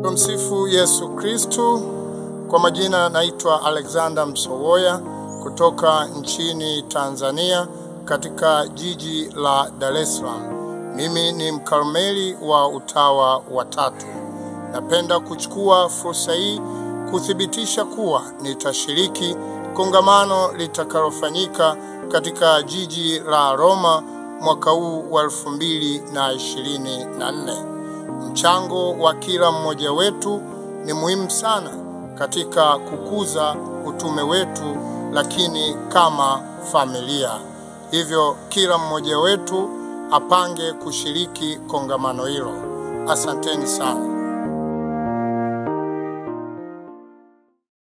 Tumsifu Yesu Kristu. Kwa majina naitwa Alexander Msowoya kutoka nchini Tanzania katika jiji la Dar es Salaam. Mimi ni mkarmeli wa utawa wa tatu. Napenda kuchukua fursa hii kuthibitisha kuwa nitashiriki kongamano litakalofanyika katika jiji la Roma mwaka huu wa elfu mbili na ishirini na nne. Mchango wa kila mmoja wetu ni muhimu sana katika kukuza utume wetu, lakini kama familia. Hivyo kila mmoja wetu apange kushiriki kongamano hilo. Asanteni sana.